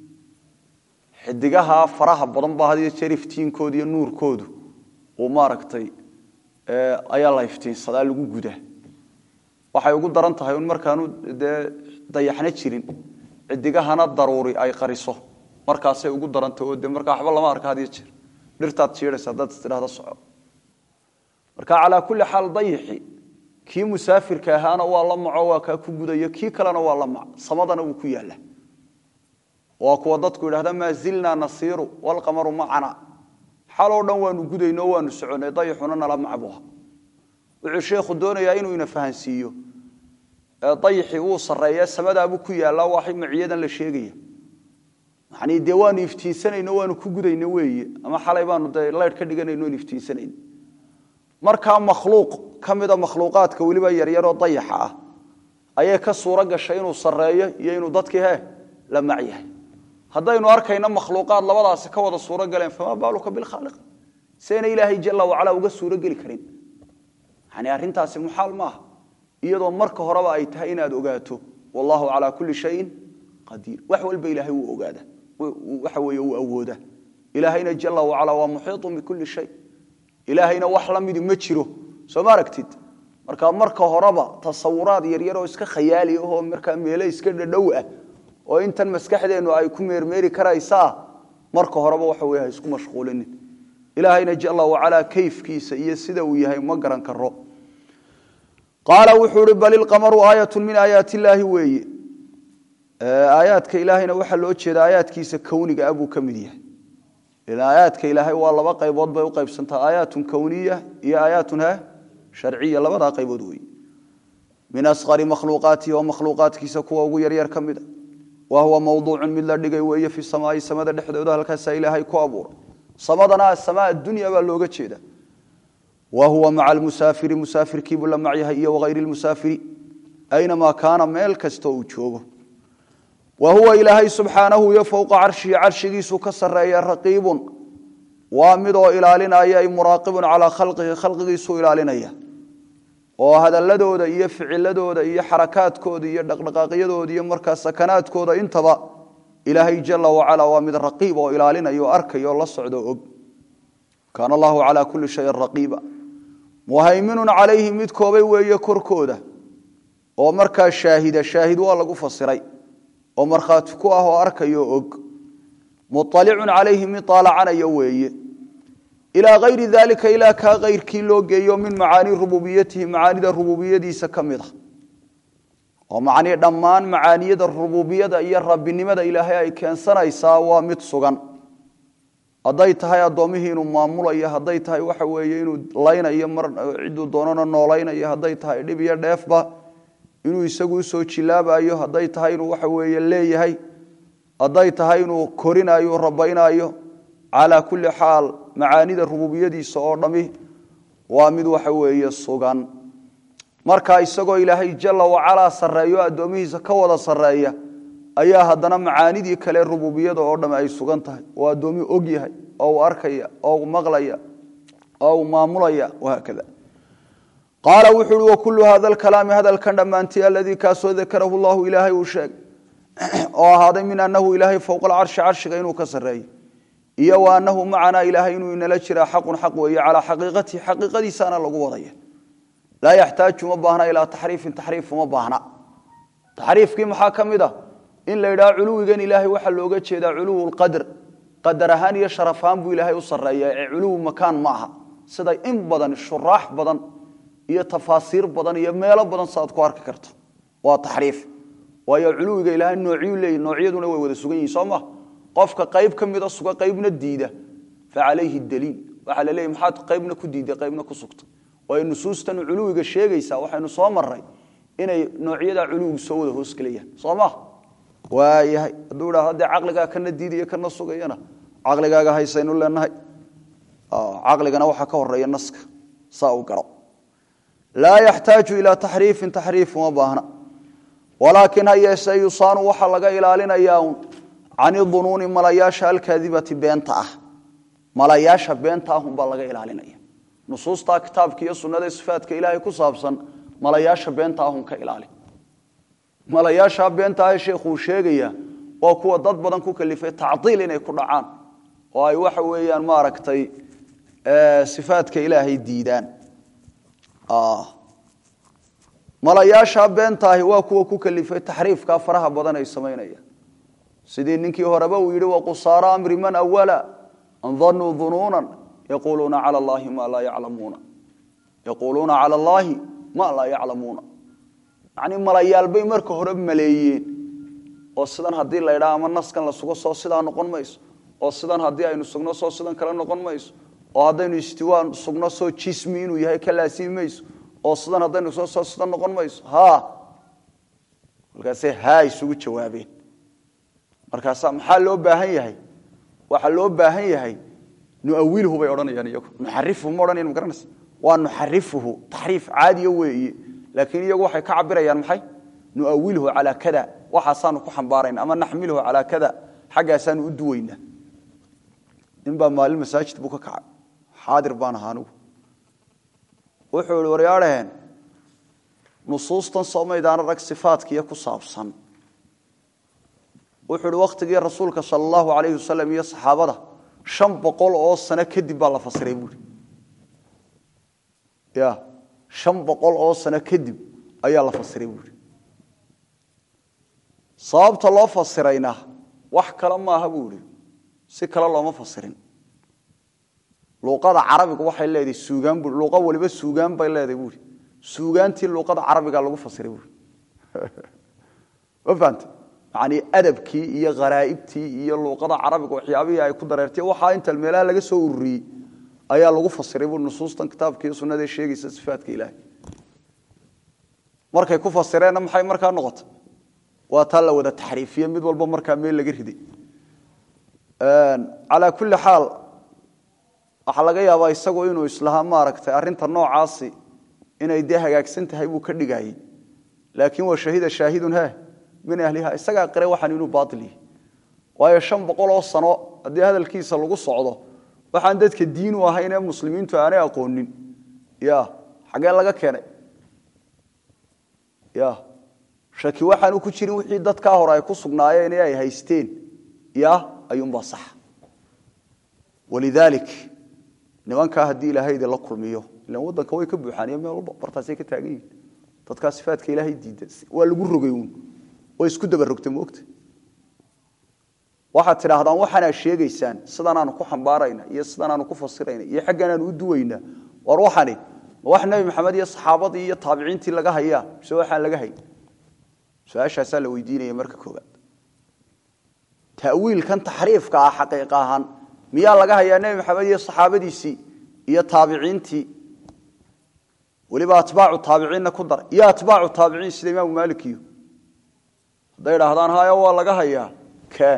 xidigaha faraha badan baa had iyo jeer iftiinkooda iyo nuurkoodu uu maaragtay ayaa la iftiinsadaa lagu gudaa waxay ugu daran tahay un markaanu dee dayaxna jirin xidigahana daruuri ay qariso markaasay ugu darantahy oo de markaa waxba lama arka had iyo jeer dhirtaad jiidhaysa haddaad istidhahda soco marka calaa kulli xaal dayixi kii musaafirka ahaana waa la maco waa kaa ku gudayo kii kalena waa la mac samadana wuu ku yaalla waa kuwa dadku yidhahda maa zilnaa nasiiru walqamaru macana xaloo dhan waanu gudayno waanu soconay dayixuna nala macbuha wuxuu sheekhu doonayaa inuu ina fahansiiyo dayixii wuu sarreeya samadaabuu ku yaallaa waa maciyadan la sheegaya yani dee waanu iftiinsanayno waanu ku gudayno weeye ama xalay baanu de laydh ka dhiganayno n iftiinsanayno markaa makhluuq ka mida makhluuqaadka weliba yaryaroo dayaxa ah ayay ka suuro gashay inuu sarreeyo iyo inuu dadkii he la mac yahay haddaynu arkayno makhluuqaad labadaasi ka wada suuro galeen famaa baaluka bilkhaaliq sayna ilaahay jala wacala uga suuro geli karin yani arrintaasi muxaal maaha iyadoo marka horeba ay tahay inaad ogaato wallahu calaa kulli shayin qadiir wax walba ilaahay wuu ogaada waxa weeye wuu awooda ilaahayna jala wacala waa muxiiطun bikulli shay ilaahayna wax la midi ma jiro soo ma aragtid marka marka horeba tasawuraad yaryar oo iska khayaali ahoo markaa meele iska dhadhow ah oo intan maskaxdeennu ay ku meermeeri karaysaa marka horeba waxa wey ha isku mashquulinin ilaahayna jala wacalaa kayfkiisa iyo sida uu yahay ma garan karo qaala wuxuu ihi bal ilqamaru aayatu min aayaat illaahi weeye aayaadka ilaahayna waxaa loo jeeda aayaadkiisa kowniga ah buu ka mid yahay ilan aayaadka ilaahay waa laba qaybood bay u qaybsantaa aayaatun kowniya iyo aayaatun he sharciya labadaa qaybood weeye min asqari makhluuqaatihi oo makhluuqaadkiisa kuwa ugu yaryar ka mida wa huwa mawduucun mid la dhigay weeye fi samaai samada dhexdooda halkaasaa ilaahay ku abuuray samadana asamaa addunya baa looga jeeda wa huwa maca almusaafiri musaafirkiibuu la macyahay iyo wagayri lmusaafiri aynamaa kaana meel kasta uu joogo wa huwa ilaahay subxaanahu iyo fowqa carshihi carshigiisu ka sareeya raqiibun waa midoo ilaalinaya ay muraaqibun calaa khalqihi khalqigiisu ilaalinaya oo hadaladooda iyo ficiladooda iyo xarakaadkooda iyo dhaqdhaqaaqyadooda iyo markaa sakanaadkooda intaba ilaahay jala wacala waa mid raqiib oo ilaalinaya oo arkaya oo la socdo og kaana allahu calaa kulli shayin raqiiba muhayminun calayhi mid koobay weeye korkooda oo markaa shaahida shaahid waa lagu fasiray oo markhaati ku ah oo arkayo og mualicun calayhi mid aalacanaya weeye ilaa ayri dalika ilaa kaa kayrkii loo geeyo min macaani rububiyatihi macaanida rububiyadiisa ka mid a oo macnii dhammaan macaaniyada rububiyada iyo rabbinimada ilaahay ay keensanaysaa waa mid sugan hadday tahay addoommihii inuu maamulayo hadday tahay waxa weeye inuu laynayo mar ciduu doonana noolaynayo hadday tahay dhib iyo dheefba inuu isagu usoo jilaabayo hadday tahay inuu waxa weeye leeyahay hadday tahay inuu korinayo rabaynayo calaa kulli xaal macaanida rububiyadiisa oo dhami waa mid waxa weeye sugan marka isagoo ilaahay jala wacalaa sarreeyo addoomihiisa ka wada sarreeya ayaa haddana macaanidii kale rububiyada oo dham ay sugan tahay oo addoomi og yahay oo uu arkaya oo uu maqlaya oo uu maamulaya wahaakada qaala wuxu uhi wakulu hada alkalaami hadalkan dhammaantii aladii kaasoo dakarahu llahu ilaahay uu sheegay oo ahaaday min anahu ilaahay fowqa alcarshi carshiga inuu ka sarreeyey iyo wa anahu macanaa ilaahay inuu inala jiraa xaqun xaq weeye calaa xaqiiqatihi xaqiiqadiisaana lagu wadaya laa yaxtaaju uma baahna ilaa taxriifin taxriif uma baahna taxriifkii maxaa ka mid ah in la yidhaha culuwigan ilaahay waxaa looga jeedaa culuwu lqadr qadar ahaan iyo sharaf ahaan buu ilaahay u sarreeya ee culuwu makaan ma aha sida in badan shuraax badan iyo tafaasiir badan iyo meelo badan saaad ku arki karto waa taxriif waayo culuwiga ilaahay noocyu leeyi noocyaduna way wada sugan yihin soo ma qofka qayb ka mida suga qaybna diida fa calayhi daliil waxaa la leeyay maxaad qaybna ku diiday qaybna ku sugta waayo nusuustan culuwiga sheegaysaa waxaynu soo maray inay noocyada culuwigu soo wada hoosgelayaan soo ma waayahay hadduu idhahdo dee caqligaa kana diidaya kana sugayana caqligaaga haysaynu leenahay caqligana waxaa ka horeeya naska saa u garo laa yaxtaaju ilaa taxriifin taxriif uma baahna walaakin ha yeese yusaanu waxaa laga ilaalinayaa un can idunuuni malayaasha alkaadibati beenta ah malayaasha beenta ah unbaa laga ilaalinaya nusuustaa kitaabka iyo sunnada sifaadka ilaahay ku saabsan malayaasha beenta ahun ka ilaali malayaasha beenta ah sheekhuu sheegaya waa kuwa dad badan ku kalifay tacdiil inay ku dhacaan oo ay waxa weeyaan maaragtay sifaadka ilaahay diidaan malayaasha beentaahi waa kuwa ku kalifay taxriifka faraha badan ay samaynayaan sidii ninkii horeba uu yidhi waqusaara amri man awala an danuu dunuunan yaquuluuna cala allaahi ma laa yaclamuuna yaquuluuna cala allaahi ma laa yaclamuuna yacnii malayaalbay marka hore maleeyeen oo sidan haddii la ydhaa ama naskan la sugo soo sidaa noqon mayso oo sidan haddii aynu sugno soo sidan kale noqon mayso oo haddaynu istiwaa sugno soo jismi inuu yahay ka laasimi mayso oo sidan haddaynu sugno soo sidan noqon mayso ha markaasay haa isugu jawaabeen markaasa maxaa loo baahan yahay waxaa loo baahan yahay nuawilhu bay odhanayaan iyagu nuxarifuhu ma odhanayan magaranaysa waa nuxarifuhu taxriif caadiya weeye laakiin iyagu waxay ka cabirayaan maxay nuawilhu calaa kada waxaasaanu ku xambaarayna ama naxmilhu calaa kada xaggaasaanu u duwaynaa nin baa maalin masaajid buu ka kacay xaadir baan ahaa anigu wuxuu ihi waryaadhaheen nusuustan soomaydaana rag sifaadkiiyo ku saabsan wuxuu ihi wakhtigii rasuulka sala allahu alayhi wasalam iyo saxaabada shan boqol oo sano kadib baa la fasiray buuri ya shan boqol oo sano kadib ayaa la fasiray buuri sababta loo fasirayna wax kale maaha buu ihi si kale looma fasirin luuqada carabigu waxay leedahay suugaan bu luuqa waliba suugaan bay leedahay buuri suugaantii luuqada carabiga lagu fasiray buuri ma fahante yacnii adabkii iyo kharaa'ibtii iyo luuqada carabiga waxyaabihii ay ku dareertay waxaa inta meelaha laga soo ururiyey ayaa lagu fasiray buuri nusuustan kitaabka iyo sunnada ee sheegaysa sifaadka ilaahay markay ku fasireenna maxay markaa noqotay waa taa la wada taxriifiye mid walba markaa meel laga riday calaa kulli xaal waxaa laga yaabaa isagu inuu islahaa maaragtay arrinta noocaasi inay dee hagaagsan tahay buu ka dhigayey laakiin waa shahida shaahidun he min ahliha isagaa qire waxaan inuu baail yahay waayo shan boqol oo sano haddii hadalkiisa lagu socdo waxaan dadka diin u ahayn ee muslimiintu aanay aqoonin ya xaggee laga keenay ya shaki waxaanu ku jirin wixii dadkaa hore ay ku sugnaayeen ee ay haysteen ya ayuunbaa sax walidaalik nimankaa haddii ilaahay idinla kulmiyo ilan waddanka way ka buuxaaniyo meel walba bartaasay ka taagan yihin dadkaa sifaadka ilaahay diida waa lagu rogay uun way isku daba rogtay moogta waxaad tidhaahdaan waxaanaa sheegaysaan sidanaanu ku xambaarayna iyo sidanaanu ku fasirayna iyo xagganaanu u duwaynaa war waxani ma wax nebi maxamed iyo saxaabadii iyo taabiciintii laga hayaa mise waxaan laga hayn su-aashaasaa la weydiinaya marka koobaad tawiilkan taxriifka ah xaqiiq ahaan miyaa laga hayaa nebi maxamed iyo saxaabadiisii iyo taabiciintii weliba atbaacu taabiciinna ku daray iyo atbaacu taabiciin sida imaamu maalikiyo hadday idhaahdaan hayo waa laga hayaa kaan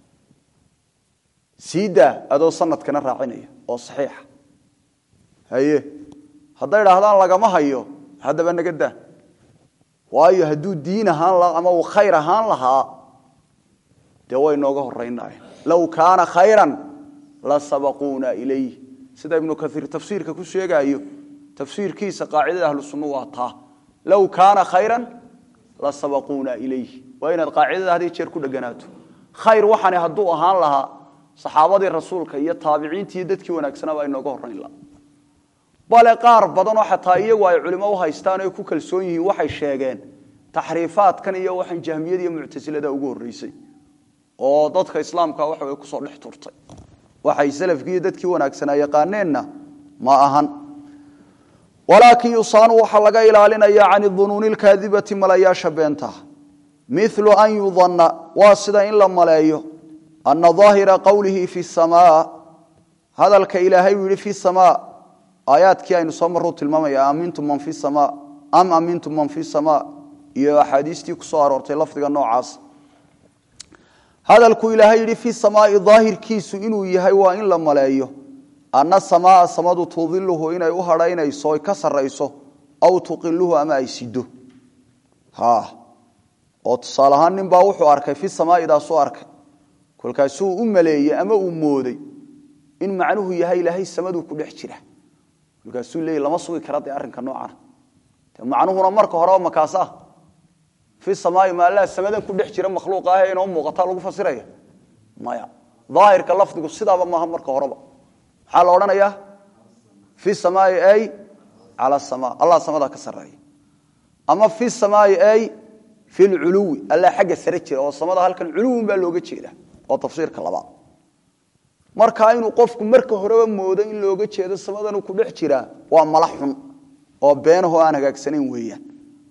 siidaa adoo sanadkana raacinaya oo saxiixa haye hadday idhaahdaan lagama hayo haddaba naga daa waayo hadduu diin ahaan lahaa ama uu khayr ahaan lahaa dee way nooga horaynaayeen low kaana khayran la sabaquuna ilayh sida ibnu kaiir tafsiirka ku sheegaayo tafsiirkiisa qaacidada ahlu sunna waa taa low kaana khayran la sabaquuna ilayh waa inaad qaacidada had jeer ku dheganaato khayr waxani hadduu ahaan lahaa saxaabadii rasuulka iyo taabiciintii iyo dadkii wanaagsanaba ay nooga horrayn laha bale qaar badanoo xataa iyagu ay culimo u haystaan o ku kalsoon yihiin waxay sheegeen taxriifaadkan iyo waxaan jahmiyada iyo muctasilada ugu horreysay oo dadka islaamka waxa way kusoo dhex turtay waxay salafkii iyo dadkii wanaagsanaa yaqaaneenna ma ahan walaakin yusaanu waxaa laga ilaalinaya can dunuuni lkaadibati malayaasha beenta milu an yudanna waa sida in la maleeyo ana aahira qowlihi fi samaa hadalka ilaahay uu yihi fi samaa aayaadkii aynu soo maruu tilmaamaya amintum man fi samaa am amintum man fi samaa iyo axaadiistii ku soo aroortay lafdiga noocaas hadalkuu ilaahay yidhi fi samaai daahirkiisu inuu yahay waa in la maleeyo ana samaa samadu tudiluhu inay u hadhaynayso oy ka sarayso aw tuqiluhu ama ay sido oo tusaale ahaan nin baa wuxuu arkay fi samaa'idaasuu arkay kolkaasuu u maleeyey ama uu mooday in macnuhu yahay ilaahay samaduu ku dhex jira kolkaasuu leeyay lama sugi kara dee arrinka noocana de macnuhuna marka horeba makaas ah fi samaai maallaa samadan ku dhex jira makhluuq ah ee inoo muuqataa lagu fasiraya maya daahirka lafdigu sidaaba maaha marka horeba maxaa la odhanayaa fi samaai ay cala sama allah samadaa ka sarreeya ama fi samaai ay fi lculuwi allah xagga sare jira oo samada halkan culuwin baa looga jeeda oo tafsiirka labaad markaa inuu qofku marka horeba moodo in looga jeedo samadanuu ku dhex jiraa waa mala xun oo beenahoo aan hagaagsanayn weeyaan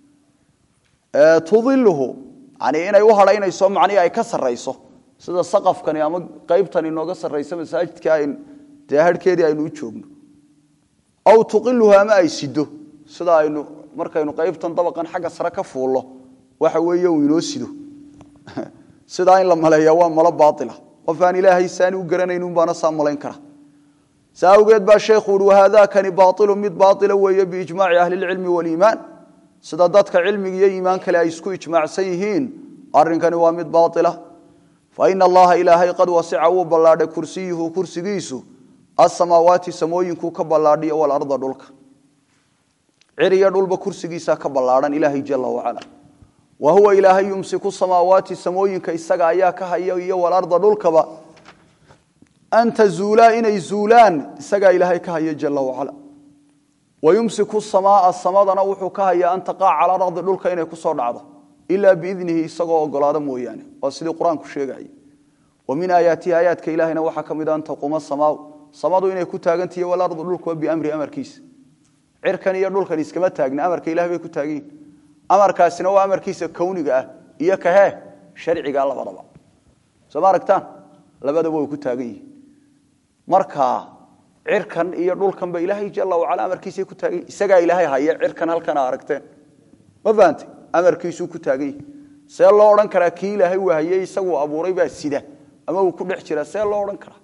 tudiluhu yani inay u hadhaynayso macnihii ay ka sarrayso sida saqafkani ama qaybtani inooga sarraysa masaajidka ayn dee harhkeedii aynu u joogno aw tuqiluhu ama ay sido sida aynu markaynu qaybtan dabaqan xagga sare ka fuullo waxa weeye uu inoo sido sidaa in la maleeya waa malo baaila qof aan ilaahay saani u garanaynun baana saa malayn kara saa awgeed baa sheekhu uhi wahaadakani baailu mid baaila weeye biijmaaci ahli lcilmi waliimaan sida dadka cilmiga iyo iimaan kale ay isku ijmaacsan yihiin arinkani waa mid baaila faina allaha ilaahay qad wasica wuu ballaadhay kursiyuhu kursigiisu asamaawaati samooyinkuu ka ballaadhiyo walarda dhulka ciriyo dhulba kursigiisaa ka ballaadhan ilaahay jala wacala wa huwa ilaahay yumsiku samaawaati samooyinka isaga ayaa ka haya iyo walarda dhulkaba an tazuulaa inay zuulaan isagaa ilaahay ka haya jala wacala wayumsiku samaaa samadana wuxuu ka hayaa an taqaaca cala ardi dhulka inay kusoo dhacdo ilaa biidnihi isagoo ogolaado mooyaane waa sidii qur-aanku sheegay wa min aayaatihi aayaadka ilahina waxaa ka mid a an taquuma samaau samadu inay ku taagantihi walardu dhulkuwa biamri amarkiisa cirkan iyo dhulkan iskama taagna amarka ilahay bay ku taaganyihin amarkaasina waa amarkiisa kowniga ah iyo kahee sharciga labadaba soo ma aragtaan labadaba way ku taagan yihiin marka cirkan iyo dhulkanba ilaahay jala wacala amarkiisay ku taagan yihin isagaa ilaahay haya cirkan halkana aragteen ma fahantay amarkiisuu ku taagan yihi see loo odhan karaa kii ilaahay uu hayey isaguu abuuray baa sida ama uu ku dhex jira see loo odhan karaa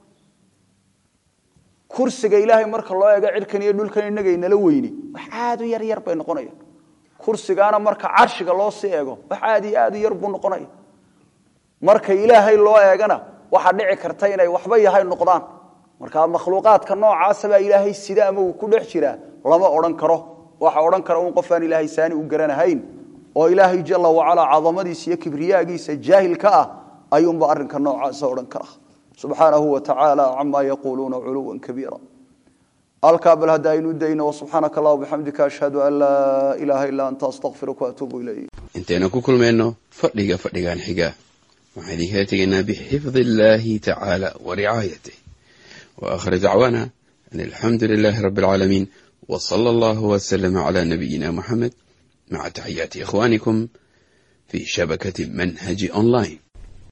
kursiga ilaahay marka loo eego cirkan iyo dhulkan inagaynala weyni wax aad u yar yar bay noqonayaan kursigaana marka carshiga loo sii eego wax aad iyo aad u yar buu noqonaya marka ilaahay loo eegana waxaa dhici karta inay waxba yahay noqdaan marka makhluuqaadka noocaasabaa ilaahay sida ama uu ku dhex jiraa lama odhan karo waxa odhan kara un qofaan ilaahay saani u garanahayn oo ilaahay jala wacalaa cadamadiisa iyo kibriyaagiisa jaahil ka ah ayuunba arrinka noocaasa odhan kara subxaanahu wa tacaala camaa yaquuluuna culuwan kabiira halkaa bal hadda aynu dayno wasubxaanaka allah bixamdika ashhadu an laa ilaaha illaa anta astaqfiruka waatuubu ilayk intaynu ku kulmayno fadhiga fadhigan xiga waxaan idinkala tegaynaa bixifdi illaahi tacaala wa ricaayatih wa aakhir dacwaana an alxamdu lilaahi rabbi alcaalamiin wa sala allahu wasalama calaa nabiyina muxamed maca taxiyaati ikhwaanikum fii shabakati manhaji online